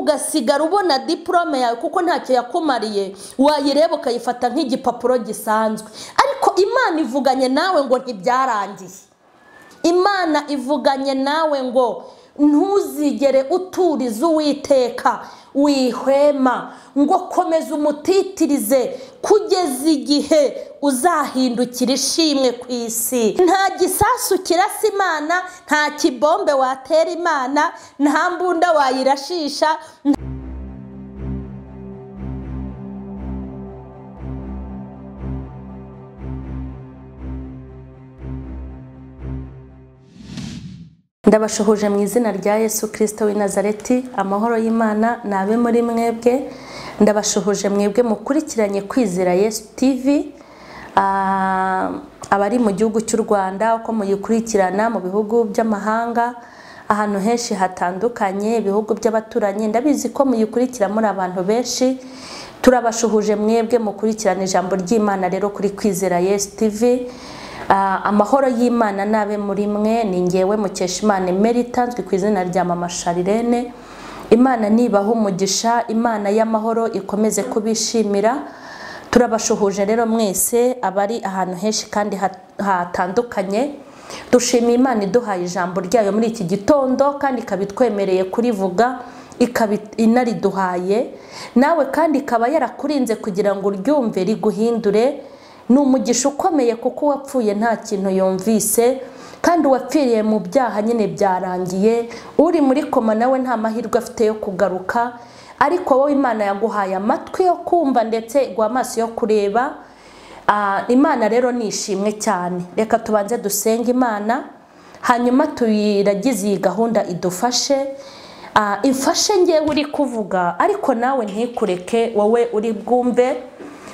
ugasigara ubona diporome yawe kuko ntacyo yakumariye wayireba ukayifata nk'igipapuro gisanzwe ariko imana ivuganye nawe ngo ntibyarangiye imana ivuganye nawe ngo ntuzigere uturiza uwiteka wihwema ngo komeza umutitirize kugeza igihe uzahindukira ishimwe ku isi nta gisasu kirasa imana nta kibombe watera imana nta mbunda wayirashisha ndabashohoje mu izina rya yesu kirisito w'i nazareti amahoro y'imana ni abe muri mwebwe ndabashohoje mwebwe mukurikiranye kwizera yesu tivi abari mu gihugu cy'u rwanda uko muyikurikirana mu bihugu by'amahanga ahantu henshi hatandukanye ibihugu by'abaturanyi ndabizi ko muyikurikira muri abantu benshi turabashuhuje mwebwe mukurikirana ijambo ry'imana rero kuri kwizera yesu tivi amahoro y'imana n'abe muri mwe ni ngewe mukeshimana imeri itanzwe ku izina rya mama sharirene imana nibaha umugisha imana y'amahoro ikomeze kubishimira turabashuhuje rero mwese abari ahantu henshi kandi hatandukanye dushimiye imana iduhaye ijambo ryayo muri iki gitondo kandi ikaba itwemereye kurivuga ikaba inariduhaye nawe kandi ikaba yarakurinze kugira ngo uryumve riguhindure ni umugisha ukomeye kuko uwapfuye nta kintu yumvise kandi uwapfiriye mu byaha nyine byarangiye uri muri koma nawe nta mahirwe afite yo kugaruka ariko wowe imana yaguhaye amatwi yo kumva ndetse iguha amaso yo kureba imana rero ni ishimwe cyane reka tubanze dusenge imana hanyuma tuyiragize iyi gahunda idufashe imfashe ngewe uri kuvuga ariko nawe ntikureke wowe uri bwumve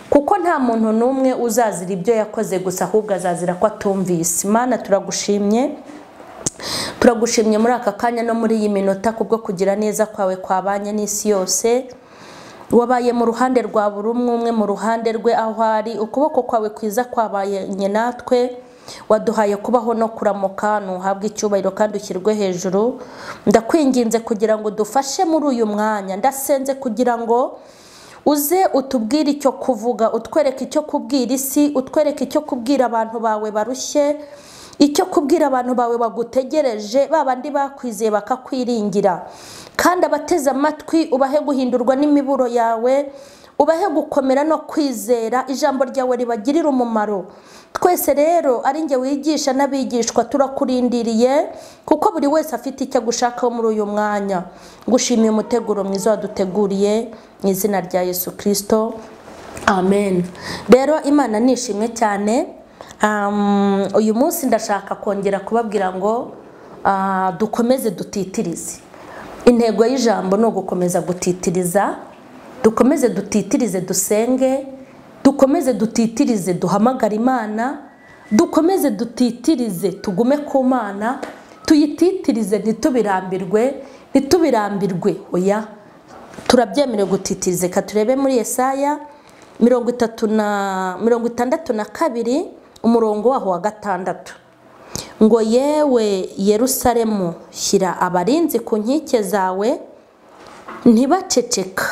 kuko nta muntu n'umwe uzazira ibyo yakoze gusa ahubwo azazira ko atumvise imana turagushimye turagushimye muri aka kanya no muri iyi minota kubwo kugira neza kwawe kwabanye n'isi yose wabaye mu ruhande rwa buri umwe umwe mu ruhande rwe aho ari ukuboko kwawe kwiza kwabanye natwe waduhaye kubaho no kuramuka ntuhabwe icyubahiro kandi ushyirwe hejuru ndakwinginze kugira ngo dufashe muri uyu mwanya ndasenze kugira ngo uze utubwire icyo kuvuga utwereke icyo kubwira isi utwereke icyo kubwira abantu bawe barushye icyo kubwira abantu bawe bagutegereje babandi bakwizeye bakakwiringira kandi abateze amatwi ubahe guhindurwa n'imiburo yawe ubahe gukomera no kwizera ijambo ryawe ribagirira umumaro twese rero ari njye wigisha n'abigishwa turakurindiriye kuko buri wese afite icyo agushakaho muri uyu mwanya gushimiye umuteguro mwiza waduteguriye mu izina rya yesu kirisito amen rero imana ni ishimwe cyane uyu munsi ndashaka kongera kubabwira ngo dukomeze dutitirize intego y'ijambo ni ugukomeza gutitiriza dukomeze dutitirize dusenge dukomeze dutitirize duhamagare imana dukomeze dutitirize tugume ku mana tuyititirize ntitubirambirwe ntitubirambirwe oya turabyemerewe gutitirize reka turebe muri esaya mirongo itatu na mirongo itandatu na kabiri umurongo waho wa gatandatu ngo yewe Yerusalemu shyira abarinzi ku nkike zawe ntibaceceka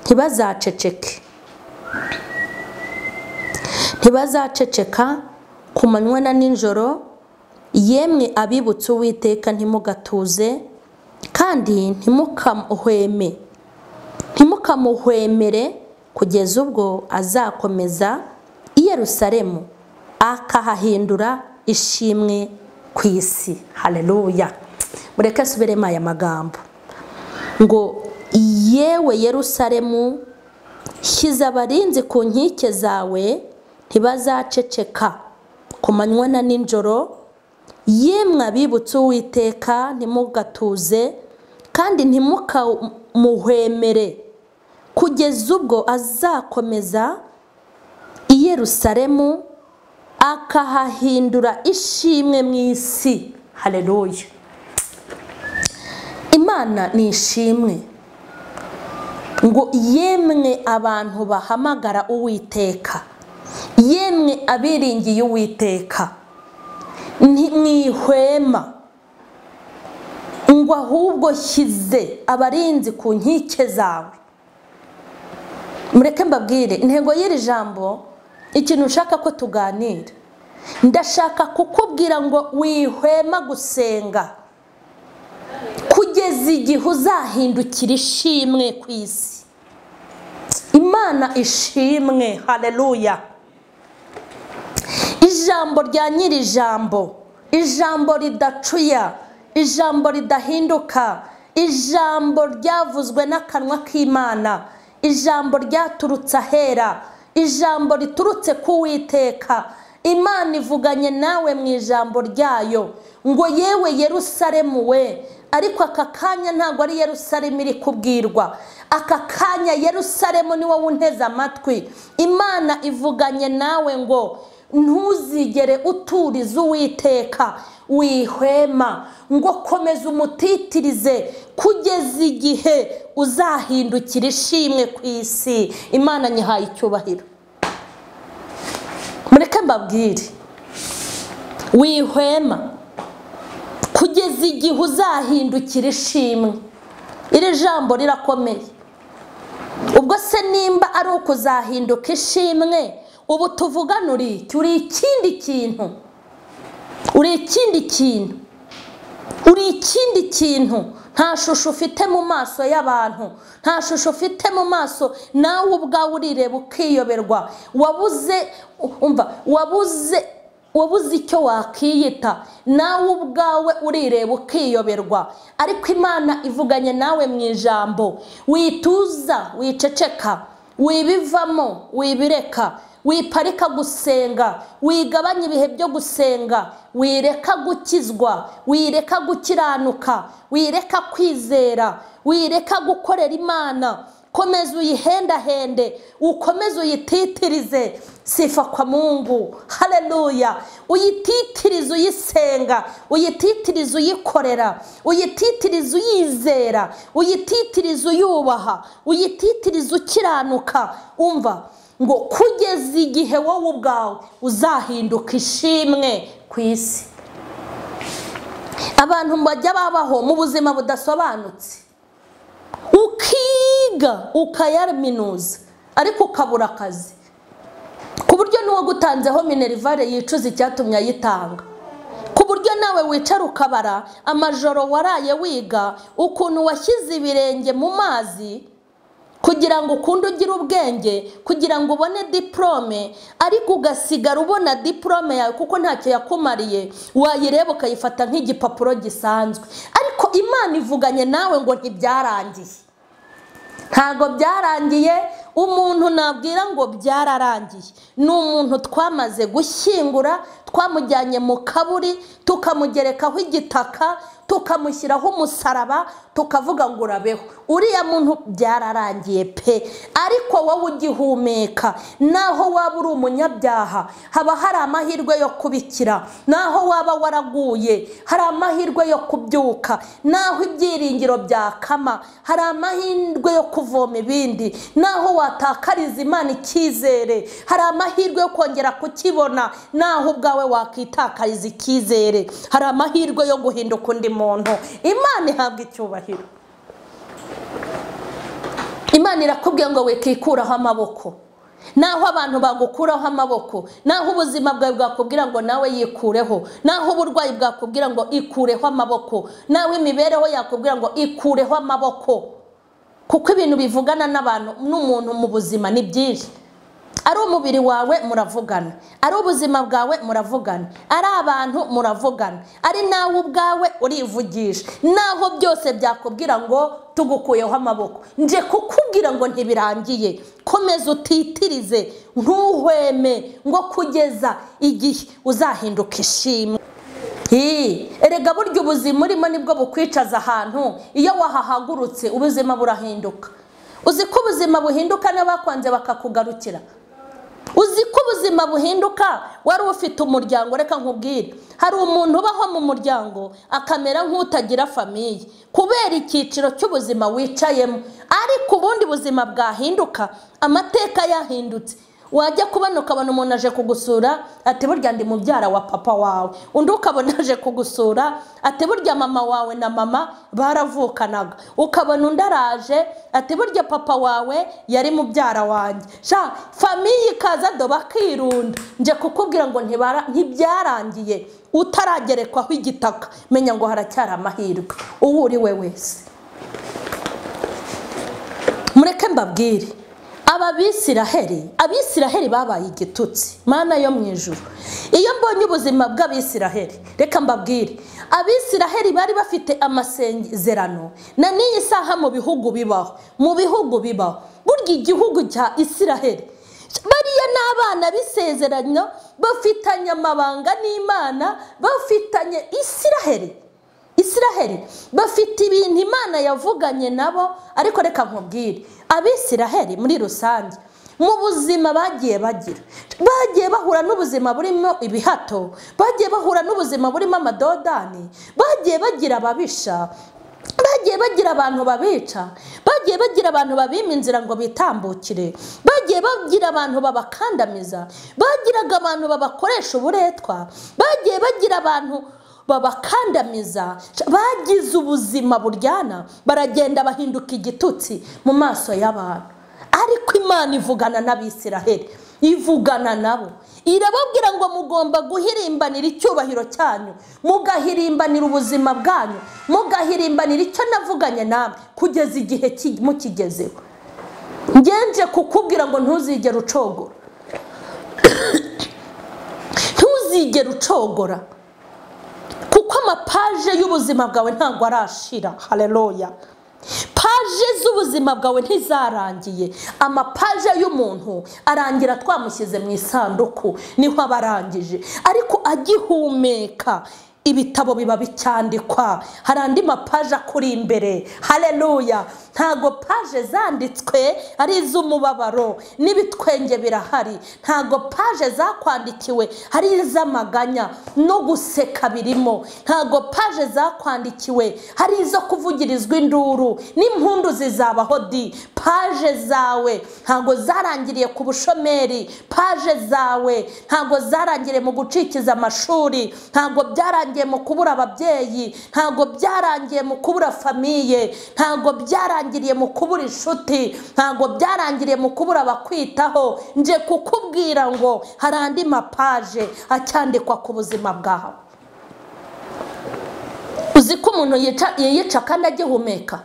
ntibazaceceke ntibazaceceka ku manywa na nijoro yemwe abibutse uwiteka ntimugatuze kandi ntimukamuhweme ntimukamuhwemere kugeza ubwo azakomeza i Yerusalemu akahahindura ishimwe ku isi hareruya mureke asuberemo aya magambo ngo yewe Yerusalemu shyize abarinzi ku nkike zawe ntibazaceceka ku manywa na nijoro yemwe abibutse uwiteka ntimugatuze kandi ntimukamuhwemere kugeza ubwo azakomeza i Yerusalemu akahahindura ishimwe mu isi hareruya imana ni ishimwe ngo yemwe abantu bahamagara uwiteka yemwe abiringiye uwiteka ntimwihwema ngo ahubwo ahubwo shyize abarinzi ku nkike zawe mureke mbabwire intego y'iri jambo ikintu ushaka ko tuganira ndashaka kukubwira ngo wihwema gusenga kugeza igihe uzahindukira ishimwe ku isi imana ishimwe hareruya ijambo rya nyiri ijambo ijambo ridacuya ijambo ridahinduka ijambo ryavuzwe n'akanwa k'imana ijambo ryaturutse ahera ijambo riturutse ku witeka imana ivuganye nawe mu ijambo ryayo ngo yewe Yerusalemu we ariko aka kanya ntabwo ari Yerusalemu iri kubwirwa aka kanya Yerusalemu ni wowe unteze amatwi imana ivuganye nawe ngo ntuzigere uturiza uwiteka wihwema ngo komeza umutitirize kugeza igihe uzahindukira ishimwe ku isi imana nyihaye icyubahiro mureke mbabwire wihwema kugeza igihe uzahindukira ishimwe iri jambo rirakomeye ubwo se nimba ari ukuzahinduka ishimwe ubu tuvuganura iki uri ikindi kintu uri ikindi kintu uri ikindi kintu nta shusho ufite mu maso y'abantu nta shusho ufite mu maso nawe ubwawe urireba ukiyoberwa wabuze umva wabuze wabuze icyo wakiyita nawe ubwawe urireba ukiyoberwa ariko imana ivuganye nawe mu ijambo wituza wiceceka wibivamo wibireka wiparika gusenga wigabanya ibihe byo gusenga wireka gukizwa wireka gukiranuka wireka kwizera wireka gukorera imana komeza uyihendahende ukomeze uyititirize sifa kwa mungu hareruya uyititirize uyisenga uyititirize uyikorera uyititirize uyizera uyititirize uyubaha uyititirize ukiranuka umva ngo kugeza igihe wowe ubwawe uzahinduka ishimwe ku isi abantu bajya babaho mu buzima budasobanutse ukiga ukayaminuza ariko ukabura akazi ku buryo n'uwagutanzeho minerivare yicuza icyatumye ayitanga ku buryo nawe wicara ukabara amajoro waraye wiga ukuntu washyize ibirenge mu mazi kugira ngo ukunde ugire ubwenge kugira ngo ubone diporome ariko ugasigara ubona diporome yawe kuko ntacyo yakumariye wayireba ukayifata nk'igipapuro gisanzwe ariko imana ivuganye nawe ngo ntibyarangiye ntabwo byarangiye umuntu nabwira ngo byararangiye ni umuntu twamaze gushyingura twamujyanye mu kaburi tukamugerekaho igitaka tukamushyiraho umusaraba tukavuga ngo urabeho uriya muntu byararangiye pe ariko wowe ugihumeka naho waba uri umunyabyaha haba hari amahirwe yo kubikira naho waba waraguye hari amahirwe yo kubyuka naho ibyiringiro byakama hari amahirwe yo kuvoma ibindi naho watakariza imana icyizere hari amahirwe yo kongera kukibona naho ubwawe wakitakariza icyizere hari amahirwe yo guhinduka undi muntu imana ihabwa icyubahiro imana irakubwiye ngo wikikuraho amaboko naho abantu bagukuraho amaboko naho ubuzima bwawe bwakubwira ngo nawe yikureho naho uburwayi bwakubwira ngo ikureho amaboko naho imibereho yakubwira ngo ikureho amaboko kuko ibintu bivugana n'abantu n'umuntu mu buzima ni byinshi ari umubiri wawe muravugana ari ubuzima bwawe muravugana ari abantu muravugana ari nawe ubwawe urivugisha naho byose byakubwira ngo tugukuyeho amaboko nje kukubwira ngo ntibirangiye komeza utitirize ntuhweme ngo kugeza igihe uzahinduka ishimwe erega burya ubuzima urimo nibwo bukwicaza ahantu iyo wahahagurutse ubuzima burahinduka uzi ko ubuzima buhinduka n'abakwanze bakakugarukira uzi ko ubuzima buhinduka wari ufite umuryango reka nkubwire hari umuntu ubaho mu muryango akamera nk'utagira famiye kubera icyiciro cy'ubuzima wicayemo ariko ubundi buzima bwahinduka amateka yahindutse wajya kubona ukabona umuntu aje kugusura ati burya ndi mubyara wa papa wawe undi ukabona aje kugusura ati burya mama wawe na mama baravukanaga ukabona undi araje ati burya papa wawe yari mubyara wanjye sha famiye ikaza do bakirunda njye kukubwira ngo ntibara- ntibyarangiye utaragerekwaho igitaka menya ngo haracyari amahirwe uwo uri we wese mureke mbabwire aba bisiraheri abisiraheri babaye igitutsi mana yo mu ijuru iyo mbonye ubuzima bw'abisiraheri reka mbabwire abisiraheri bari bafite amasezerano na n'iyi saha mu bihugu bibaho mu bihugu bibaho burya igihugu cya isiraheri bariya ni abana b'isezerano bafitanye amabanga n'imana bafitanye isiraheri isiraheli bafite ibintu imana yavuganye nabo ariko reka nkubwire abisiraheli muri rusange mu buzima bagiye bagira bagiye bahura n'ubuzima burimo ibihato bagiye bahura n'ubuzima burimo amadodani bagiye bagira ababisha bagiye bagira abantu babica bagiye bagira abantu babima inzira ngo bitambukire bagiye bagira abantu babakandamiza bagiraga abantu babakoresha uburetwa bagiye bagira abantu babakandamiza bagize ubuzima buryana baragenda bahinduka igitutsi mu maso y'abantu ariko imana ivugana n'abisiraheli ivugana nabo irababwira ngo mugomba guhirimbanira icyubahiro cyanyu mugahirimbanira ubuzima bwanyu mugahirimbanira icyo navuganye namwe kugeza igihe ki- mukigezeho ngenje kukubwira ngo ntuzigere ucogora ntuzigere ucogora kuko amapaje y'ubuzima bwawe ntabwo arashira hareruya paje z'ubuzima bwawe ntizarangiye amapaje y'umuntu arangira twamushyize mu isanduku niho aba arangije ariko agihumeka ibitabo biba bicyandikwa hari andi mapaje akuri imbere hareruya ntago paje zanditswe ari iz'umubabaro n'ibitwenge birahari ntago paje zakwandikiwe hari iz'amaganya no guseka birimo ntago paje zakwandikiwe hari izo kuvugirizwa induru n'impundu zizabaho di paje zawe ntago zarangiriye ku bushomeri paje zawe ntago zarangiriye mu gucikiza amashuri ntago byarangiye mu kubura ababyeyi ntago byarangiye mu kubura famiye ntago byarangiriye mu kubura inshuti ntago byarangiriye mu kubura abakwitaho nje kukubwira ngo hari andi mapaje acyandikwa ku buzima bwawe uzi ko umuntu yica- yiyica kandi agihumeka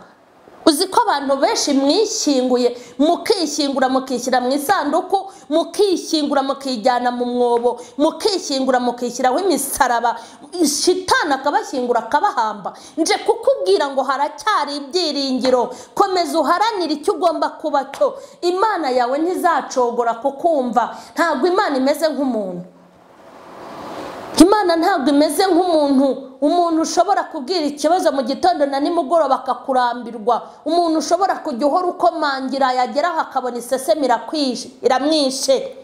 uzi ko abantu benshi mwishyinguye mukishyingura mukishyira mu isanduku mukishyingura mukijyana mu mwobo mukishyingura mukishyiraho imisaraba shitani akabashyingura akabahamba nje kukubwira ngo haracyari ibyiringiro komeza uharanire icyo ugomba kuba cyo imana yawe ntizacogora kukumva ntabwo imana imeze nk'umuntu imana ntabwo imeze nk'umuntu umuntu ushobora kubwira ikibazo mu gitondo na nimugoroba akakurambirwa umuntu ushobora kujya uhora ukomangira yageraho akabona isesemi irakwije iramwishe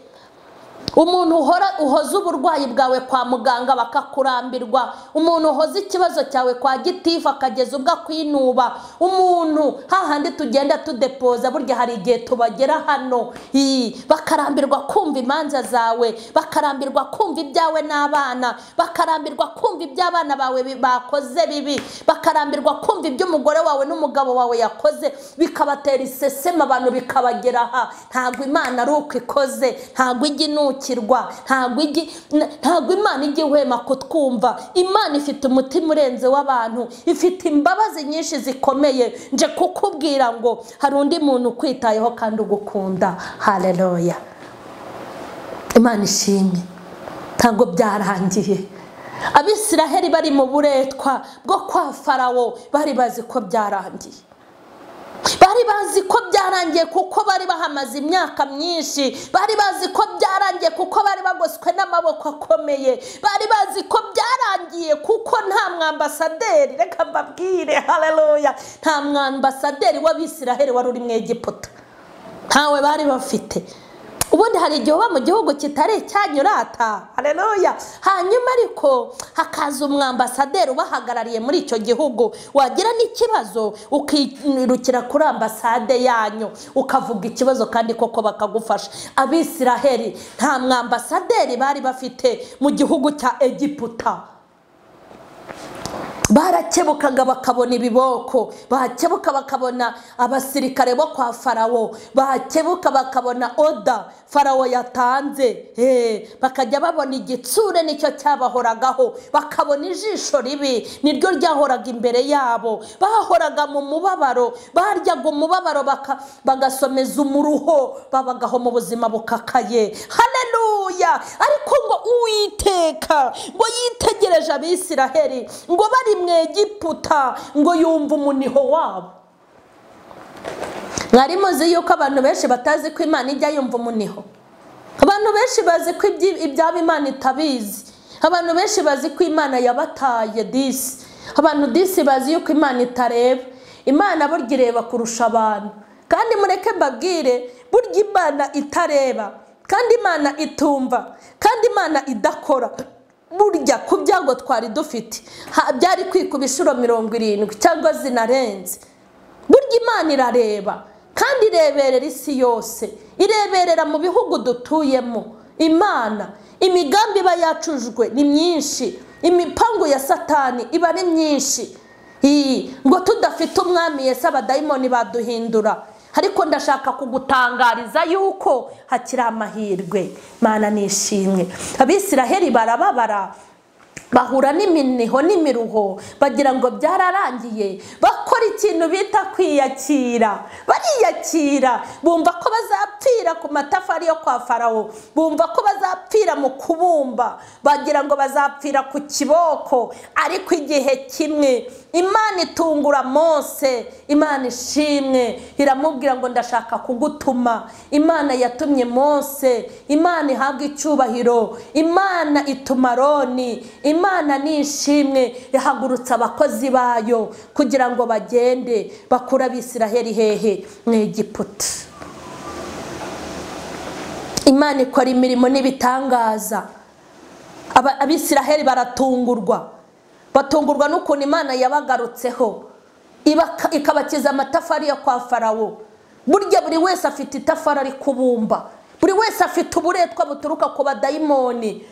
umuntu uhora uhoza uburwayi bwawe kwa muganga bakakurambirwa umuntu uhoza ikibazo cyawe kwa gitifu akageza ubwo akwinuba umuntu hahandi tugenda tudepoza burya hari igihe tubagera hano Ii, bakarambirwa kumva imanza zawe bakarambirwa kumva ibyawe n'abana bakarambirwa kumva ibyo abana bawe bi- bakoze bibi bakarambirwa kumva ibyo umugore wawe n'umugabo wawe yakoze bikabatera iseseme abantu bikabagera aha ntabwo imana ari uko ikoze ntabwo ijya inukirwa ntabwo ijya n- ntabwo imana ijya ihwema kutwumva imana ifite umutima urenze w'abantu ifite imbabazi nyinshi zikomeye nje kukubwira ngo hari undi muntu ukwitayeho kandi ugukunda hareruya imana ishimwe ntabwo byarangiye abisiraheli bari mu buretwa bwo kwa farawo bari bazi ko byarangiye bari bazi ko byarangiye kuko bari bahamaze imyaka myinshi bari bazi ko byarangiye kuko bari bagoswe n'amaboko akomeye bari bazi ko byarangiye kuko nta mwambasaderi reka mbabwire hareruya nta mwambasaderi w'abisiraheli wari uri mu egiputa ntawe bari bafite ubundi hari igihe uba mu gihugu kitari icyanyurata hareruya hanyuma ariko hakaza umwambasaderi ubahagarariye muri icyo gihugu wagira n'ikibazo ukirukira kuri ambasade yanyu ukavuga ikibazo kandi koko bakagufasha abisiraheli nta mwambasaderi bari bafite mu gihugu cya egiputa barakebukaga bakabona ibiboko bakebuka bakabona abasirikare bo kwa farawo bakebuka bakabona oda farawo yatanze Eh, bakajya babona igitsure nicyo cyabahoragaho bakabona ijisho ribi niryo ryahoraga imbere yabo bahoraga mu mubabaro baryaga umubabaro baka- bagasomeza umuruho babagaho mu buzima bukakaye haleluya ariko ngo uwiteka ngo yitegereje abisiraheli ngo bari mu egiputa ngo yumva umuniho wabo mwari muzi yuko abantu benshi batazi ko imana ijya yumva umuniho abantu benshi bazi ko ibyi- ibyabo imana itabizi abantu benshi bazi ko imana yabataye disi abantu disi bazi yuko imana itareba imana burya ireba kurusha abantu kandi mureke mbabwire burya imana itareba kandi imana itumva kandi imana idakora burya ku byago twari dufite ha- byari kwikuba inshuro mirongo irindwi cyangwa zinarenze burya imana irareba kandi ireberera isi yose ireberera mu bihugu dutuyemo imana imigambi iba yacujwe ni myinshi imipangu ya satani iba ari myinshi iyi ngo tudafite umwami yese abadayimoni baduhindura ariko ndashaka kugutangariza yuko hakiri amahirwe mana nishimwe abisiraheli barababara bahura n'iminiho n'imiruho bagira ngo byararangiye bakora ikintu bita kwiyakira bariyakira bumva ko bazapfira ku matafari yo kwa farawo bumva ko bazapfira mu kubumba bagira ngo bazapfira ku kiboko ariko igihe kimwe imana itungura mose imana ishimwe iramubwira ngo ndashaka kugutuma imana yatumye mose imana ihabwa icyubahiro imana ituma aroni imana ni ishimwe yahagurutse abakozi bayo kugira ngo bagende bakure abisiraheli hehe mu egiputa imana ikora imirimo n'ibitangaza Aba- abisiraheli baratungurwa batungurwa n'ukuntu imana yabagarutseho ibaka- ikabakiza amatafari yo kwa farawo burya buri wese afite itafari ari kubumba buri wese afite uburetwa buturuka ku badayimoni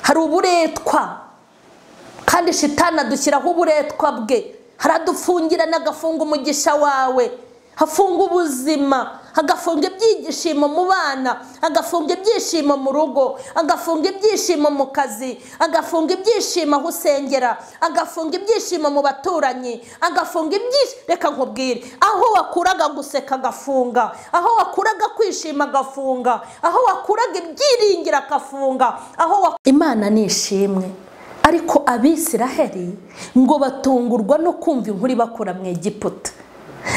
hari uburetwa kandi shitani adushyiraho uburetwa bwe haradufungira n'agafunga umugisha wawe hafunga ubuzima agafunga ibyishimo mu bana agafunga ibyishimo mu rugo agafunga ibyishimo mu kazi agafunga ibyishimo aho usengera agafunga ibyishimo mu baturanyi agafunga ibyishimo reka nkubwire aho wakuraga guseka agafunga aho wakuraga kwishima agafunga aho wakuraga ibyiringiro agafunga aho wa- imana ni ishimwe ariko abisiraheli ngo batungurwa no kumva inkuru ibakura mu egiputa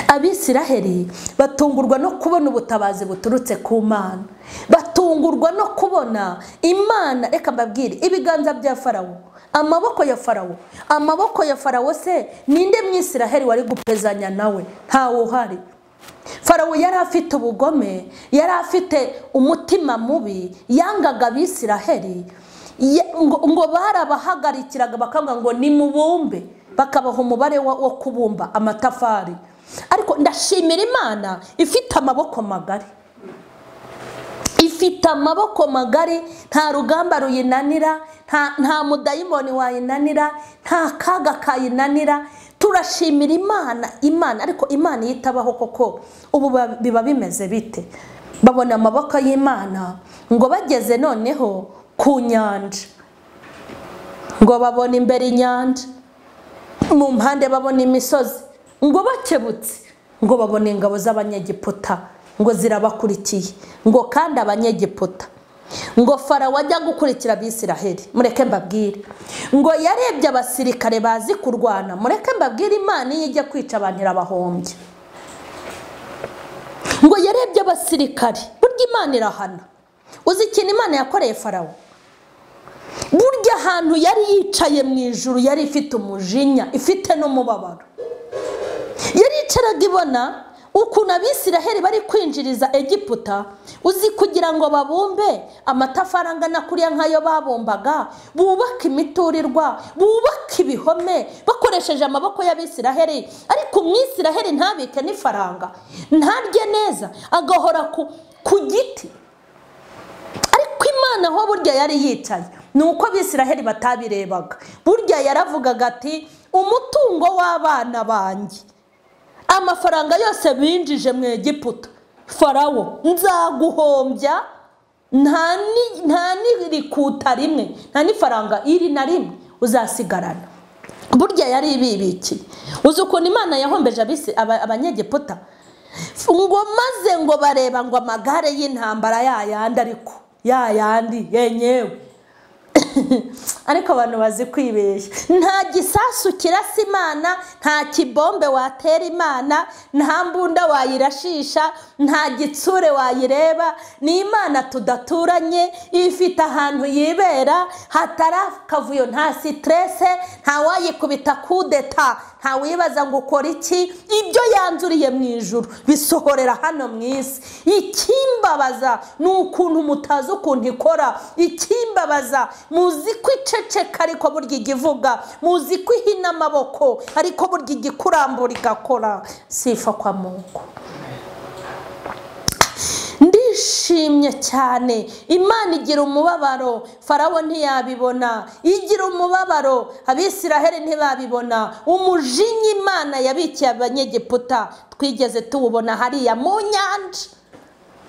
abisiraheli batungurwa no kubona ubutabazi buturutse ku mana batungurwa no kubona imana reka mbabwire ibiganza bya farawo amaboko ya farawo amaboko ya farawo se ninde mwisiraheli wari gupezanya nawe ntawe uhari farawo yari afite ubugome yari afite umutima mubi yangaga abisiraheli Ye- ngo ngo barabahagarikiraga bakavuga ngo nimubumbe bakabaha umubare wa- wo kubumba amatafari ariko ndashimira imana ifite amaboko magari ifite amaboko magari nta rugamba ruyinanira nta nta mudayimoni wayinanira nta kaga kayinanira turashimira imana imana ariko imana iyo itabaho koko ubu ba- biba bimeze bite babona amaboko y'imana ngo bageze noneho ku nyanja ngo babone imbere inyanja mu mpande babona imisozi ngo bakebutse ngo babona ingabo z'abanyegiputa ngo zirabakurikiye ngo kandi abanyegiputa ngo farawo ajya gukurikira abisiraheli mureke mbabwire ngo yarebye abasirikare bazi kurwana mureke mbabwire imana iyo ijya kwica abantu irabahombya ngo yarebye abasirikare burya imana irahana uzi ikintu imana yakoreye farawo burya ahantu yari yicaye mu ijuru yari ifite umujinya ifite n'umubabaro yari yicaraga ibona ukuntu abisiraheli bari kwinjiriza egiputa uzi kugira ngo babumbe amatafari angana kuriya nk'ayo babumbaga bubake imiturirwa bubake ibihome bakoresheje amaboko y'abisiraheli ariko umwisiraheli ntabike n'ifaranga ntarye neza agahora ku- ku giti ariko imana aho burya yari yicaye ni uko abisiraheli batabirebaga burya yaravugaga ati umutungo w'abana banjye amafaranga yose binjije mu egiputa farawo nzaguhombya nta ni- nta n'irikuta rimwe nta n'ifaranga iri na rimwe uzasigarana burya yari ibibikiye uzi ukuntu imana yahombeje abisi- aba- abanyegiputa ngo maze ngo bareba ngo amagare y'intambara yayandi ariko yayandi yenyewe ariko abantu bazi kwibeshya nta gisasu kirasa imana nta kibombe watera imana nta mbunda wayirashisha nta gitsure wayireba ni imana tudaturanye ifite ahantu yibera hatari akavuyo nta siterese nta wayikubita kudeta nta wibaza ngo ukora iki ibyo yanzuriye mu ijuru bisohorera hano mu isi ikimbabaza ni ukuntu mutazi ukuntu ikora ikimbabaza muzi ko iceceka ariko burya ijya ivuga muzi ko ihina amaboko ariko burya ijya ikurambura igakora sifa kwa mungu ndishimye cyane imana igira umubabaro farawo ntiyabibona igira umubabaro abisiraheli ntibabibona umujinya imana yabikiye abanyegiputa twigeze tuwubona hariya mu nyanja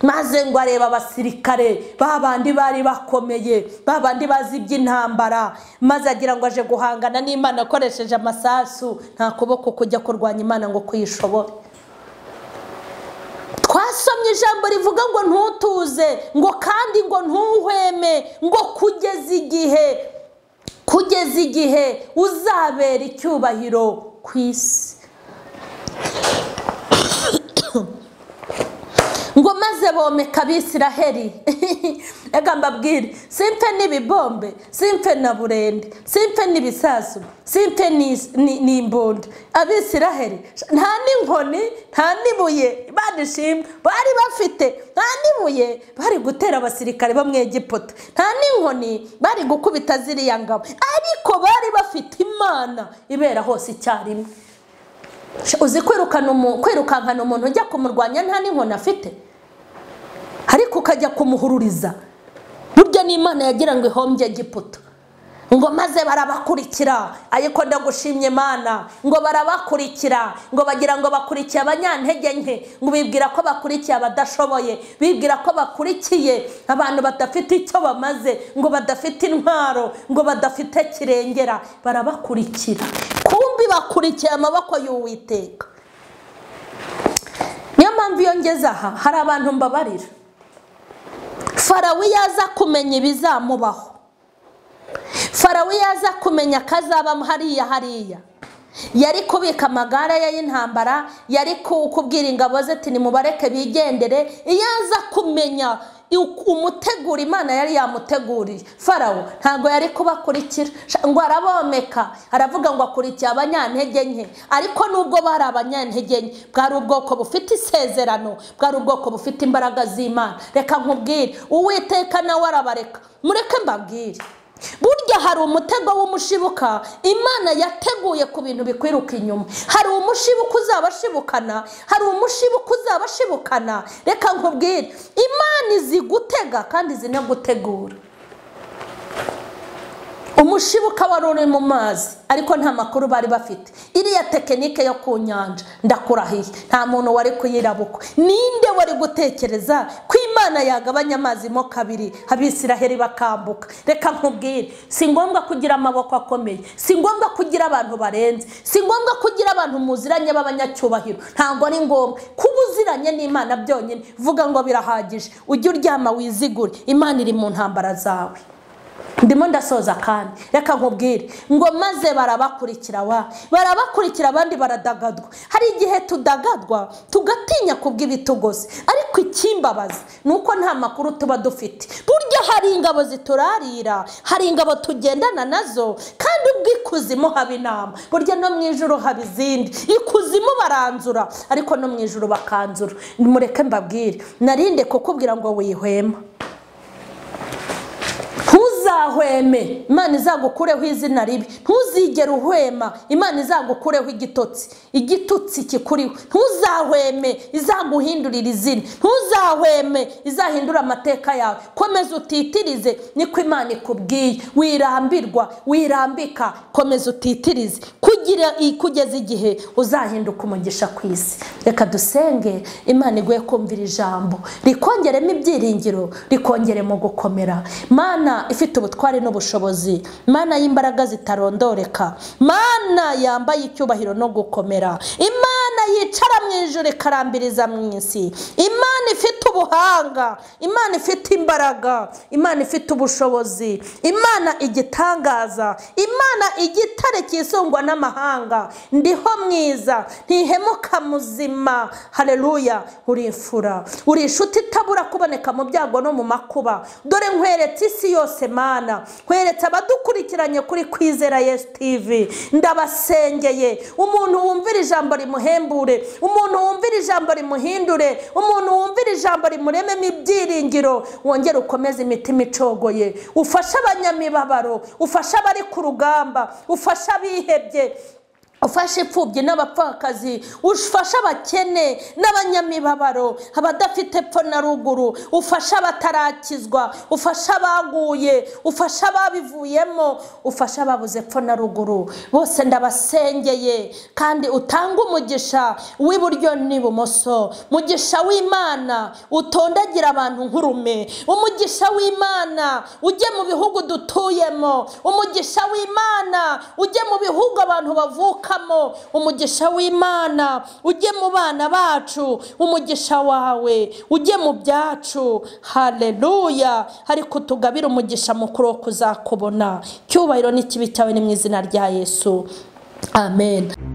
maze ngo areba abasirikare ba bandi bari bakomeye ba bandi bazi iby'intambara maze agira ngo aje guhangana n'imana akoresheje amasasu nta kuboko kujya kurwanya imana ngo kuyishobore twasomye ijambo rivuga ngo ntutuze ngo kandi ngo ntuhweme ngo kugeza igihe kugeza igihe uzabera icyubahiro ku isi ngo maze bomeka abisiraheli reka mbabwire simpe n'ibibombe simpe na burende simpe n'ibisasu simpe ni- ni- n'imbunda abisiraheli nta n'inkoni nta n'ibuye banishimwe bari bafite nta n'ibuye bari gutera abasirikare bo mu egiputa nta n'inkoni bari gukubita ziriya ngabo ariko bari bafite imana ibera hose icyarimwe uzi kwirukana umu- kwirukankana umuntu ujya kumurwanya nta n'inkoni afite ariko ukajya kumuhururiza burya n'imana yagira ngo ihombye egiputa ngo maze barabakurikira ariko ndagushimye imana ngo barabakurikira ngo bagira ngo bakurikiye abanyantege nke ngo bibwira ko bakurikiye abadashoboye bibwira ko bakurikiye abantu badafite icyo bamaze ngo badafite intwaro ngo badafite kirengera barabakurikira kumbi bakurikiye amaboko y'uwiteka niyo mpamvu iyo ngeze aha hari abantu mbabarira farawo iyo aza kumenya ibizamubaho farawo iyo aza kumenya akazabamo hariya hariya yari kubika amagare ye y'intambara yari ku- kubwira ingabo ze ati nimubareke bigendere iyo aza kumenya u- umutegura imana yari yamuteguriye farawo ntabwo yari kubakurikira Sha- ngo arabomeka aravuga ngo akurikiye abanyantege nke ariko nubwo bari abanyantege nke bwari ubwoko bufite isezerano bwari ubwoko bufite imbaraga z'imana reka nkubwire uwiteka nawe arabareka mureke mbabwire burya hari umutego w'umushibuka imana yateguye ku bintu bikwiruka inyuma hari umushibuka uzaba ashibukana hari umushibuka uzaba ashibukana reka nkubwire imana izi gutega kandi izi no gutegura umushibuka wari uri mu mazi ariko nta makuru bari bafite iriya tekinike yo ku nyanja ndakurahiye nta muntu wari kuyirabukwa ninde wari gutekereza ko imana yagabanya amazi mo kabiri abisiraheli bakambuka reka nkubwire si ngombwa kugira amaboko akomeye si ngombwa kugira abantu barenze si ngombwa kugira abantu muziranye b'abanyacyubahiro ntabwo ari ngombwa kuba uziranye n'imana byonyine vuga ngo birahagije ujye uryama wizigure imana iri mu ntambara zawe ndimo ndasoza kandi reka nkubwire ngo maze barabakurikira wa barabakurikira abandi baradagadwa hari igihe tudagadwa tugatinya kubw'ibitugose ariko ikimbabaza ni uko nta makuru tuba dufite burya hari ingabo ziturarira hari ingabo tugendana nazo kandi nubwo ikuzimu haba inama burya no mu ijoro haba izindi ikuzimu baranzura ariko no mu ijoro bakanzura mureke mbabwire narinde kukubwira ngo wihwema ntuzahweme imana izagukureho izina ribi ntuzigere uhwema imana izagukureho igitotsi igitutsi kikuriho ntuzahweme izaguhindurira izina ntuzahweme izahindura amateka yawe komeza utitirize niko imana ikubwiye wirambirwa wirambika komeza utitirize kugira kugeza igihe uzahinduka umugisha ku isi reka dusenge imana iguye kumvira ijambo rikongeremo ibyiringiro rikongeremo gukomera mana ifite ubutware n'ubushobozi mana y'imbaraga zitarondoreka mana yambaye icyubahiro no gukomera imana yicara mu ijoro ikarambiriza mu isi imana ifite ubuhanga imana ifite imbaraga imana ifite ubushobozi imana igitangaza imana igitare cyisungwa n'amahanga ndiho mwiza ntihemuka muzima hareruya uri imfura uri inshuti itabura kuboneka mu byago no mu makuba dore nkweretse isi yose mana nkweretse abadukurikiranye kuri kwizera yesi tivi ndabasengeye umuntu wumvira ijambo rimuhembure umuntu wumvira ijambo rimuhindure umuntu wumvira ijambo rimurememo ibyiringiro wongere ukomeze imitima icogoye ufashe abanyamibabaro ufashe abari ku rugamba ufashe abihebye ufashe imfubyi n'abapfakazi ufashe abakene n'abanyamibabaro abadafite epfo na ruguru ufashe abatarakizwa ufashe abaguye ufashe ababivuyemo ufashe ababuze epfo na ruguru bose ndabasengeye kandi utange umugisha w'iburyo n'ibumoso mugisha w'imana utondagira abantu nk'urume umugisha w'imana ujye mu bihugu dutuyemo umugisha w'imana ujye mu bihugu abantu bavuka umugisha w'imana ujye mu bana bacu umugisha wawe ujye mu byacu hareruya ariko tugabire umugisha mukuru wo kuzakubona cyubahiro n'ikibi cyawe ni mu izina rya yesu amen